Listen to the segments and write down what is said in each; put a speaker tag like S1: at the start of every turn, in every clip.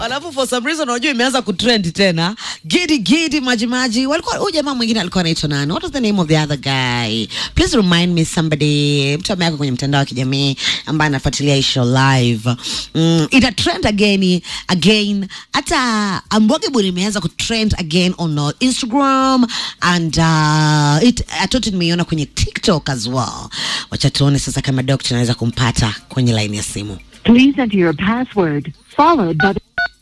S1: alafu for some reason unajua imeanza kutrend tena gidi gidi maji maji walikuwa huyu jamaa mwingine alikuwa anaitwa nani what was the name of the other guy please remind me somebody mtu ameweka kwenye mtandao wa kijamii ambaye anafuatilia hii show live mm, ita trend again again hata ambogebo imeanza kutrend again on uh, instagram and uh, it atoto nimeiona kwenye tiktok as well wacha tuone sasa kama dokta anaweza kumpata kwenye laini ya simu
S2: Please enter your password, followed by the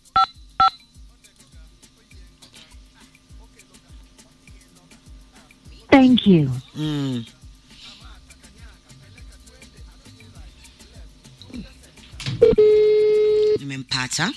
S2: Thank you.
S1: Mm. Nimempata.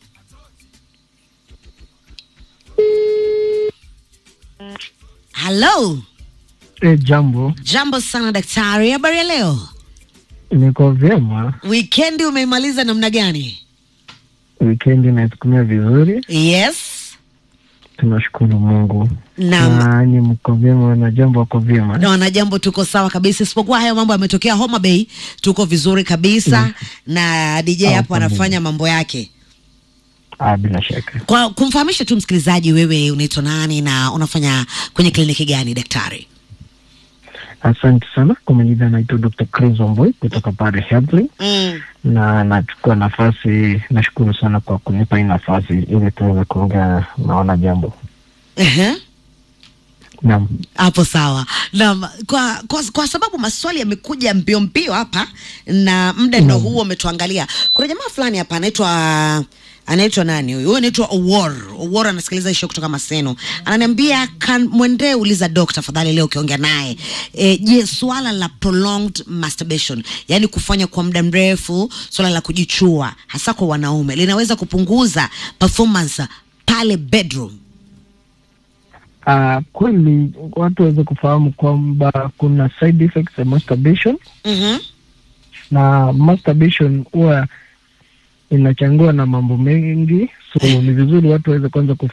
S1: Hello.
S3: E, jambo,
S1: Jambo sana daktari, habari ya leo?
S3: niko vyema.
S1: Wikendi umeimaliza namna gani?
S3: Wikendi naitumia vizuri,
S1: Yes.
S3: tunashukuru Mungu.
S1: Naam.
S3: Na ni mko vyema na jambo wako vyema.
S1: Na wana jambo tuko sawa kabisa, isipokuwa haya mambo yametokea Homa Bay, tuko vizuri kabisa na DJ
S3: Ah,
S1: hapo
S3: pamoja.
S1: anafanya mambo yake.
S3: Ah, bila shaka.
S1: Kwa kumfahamisha tu msikilizaji, wewe unaitwa nani na unafanya kwenye kliniki gani daktari?
S3: Asante sana kwa majina, naitwa Dr. Chris Omboy kutoka pale Headley,
S1: Mm.
S3: na nachukua nafasi, nashukuru sana kwa kunipa hii nafasi ili tuweze kuongea na wana jambo.
S1: Ehe.
S3: Naam.
S1: Hapo sawa. Na kwa, kwa, kwa sababu maswali yamekuja mbio mbio hapa na muda ndo huo umetuangalia. Kuna jamaa fulani hapa anaitwa anaitwa nani huyu? Huyu anaitwa Owor. Owor anasikiliza hisho kutoka Maseno. Ananiambia kan mwendee uliza dokta tafadhali leo ukiongea naye. E, je, swala la prolonged masturbation, yani kufanya kwa muda mrefu, swala la kujichua hasa kwa wanaume linaweza kupunguza performance pale bedroom.
S3: Ah, kweli watu waweze kufahamu kwamba kuna side effects ya masturbation
S1: Mhm.
S3: na masturbation huwa inachangiwa na mambo mengi, so ni vizuri watu waweze kwanza